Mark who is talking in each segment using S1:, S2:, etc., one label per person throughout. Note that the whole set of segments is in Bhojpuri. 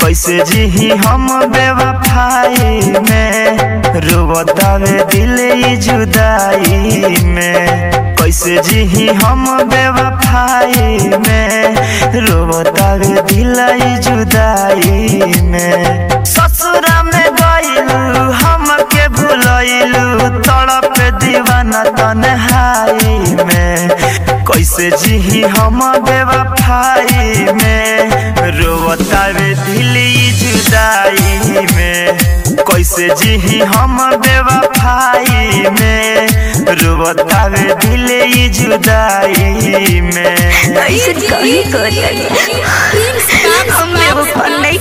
S1: कैसे जी हम बेवफाई में रोवतावे दिल ई जुदाई में कैसे जी हम बेवफाई में रोवतावे दिल ई जुदाई में ससुरा में गइलू हमके भुलइलू तड़प दीवाना तन्हाई में कैसे जी हम बेवफाई में रोवतावे दिल ई जुदाई में कैसे जी हम बेवफाई में रोवतावे दिल ई जुदाई में
S2: ऐसे कहीं कर हम बेवफा नहीं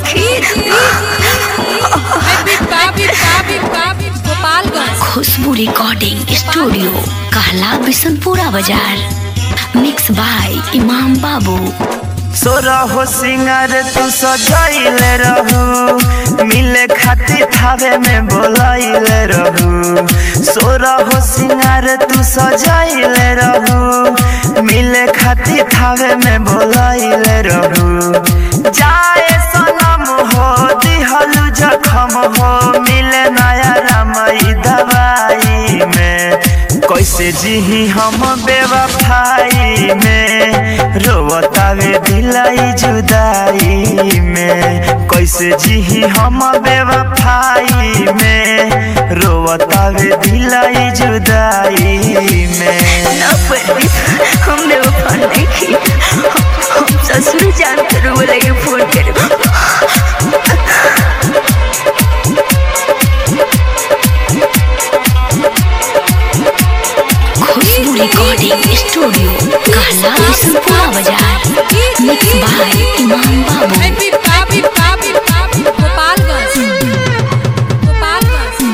S3: गोपालगंज
S2: खुशबू रिकॉर्डिंग स्टूडियो कहला बिशनपुरा बाजार मिक्स बाय इमाम बाबू
S1: सोरहो सिंगार तू सजाइले रहू मिले खातिर थावे में बोलाइले रहू सोरहो सिंगार तू सजाइले रहू मिले खातिर थावे में बोलाइले रहू जाए सनम हो दिहलू जखम हो मिले नया रामई दवाई में कैसे जी हम बेवफाई में रोवतावे दिलाई जुदाई में कैसे जी हम बेवफाई में रोवतावे दिलाई जुदाई में
S2: ना पर हम बेवफा नहीं हम ससुर जान करो बोलेंगे फोन करो खुशबू रिकॉर्डिंग स्टूडियो कहला बिशनपुरा बाजार मिक्स बाय इमाम बाबू
S3: गोपालगंज गोपालगंज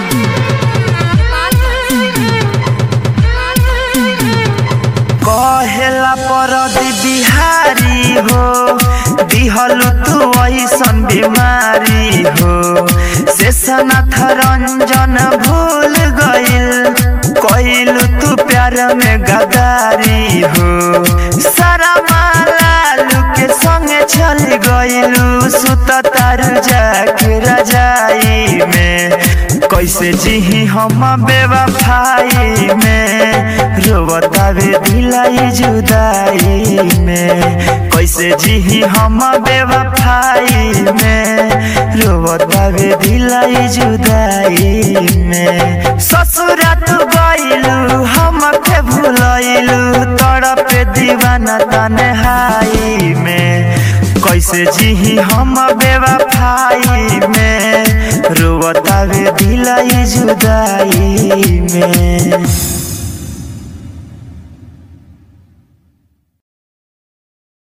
S1: कहेला परदी बिहारी हो दिहलु तू ऐसन बीमारी हो शेषनाथ रंजन भूल गइल कइलु तू प्यार में गदारी हो सारा मालालू के संगे चल गइलू सुत तारू जाके रजाई में कैसे जी हम बेवफाई में रोवतावे दिलाई जुदाई में कैसे जी हम बेवफाई में रोवतावे दिलाई जुदाई में ससुरा तू गइलू हमके भुलइलू तड़प दीवाना तन्हाई में कैसे जी हम बेवफाई में रोवतावे दिलाई जुदाई में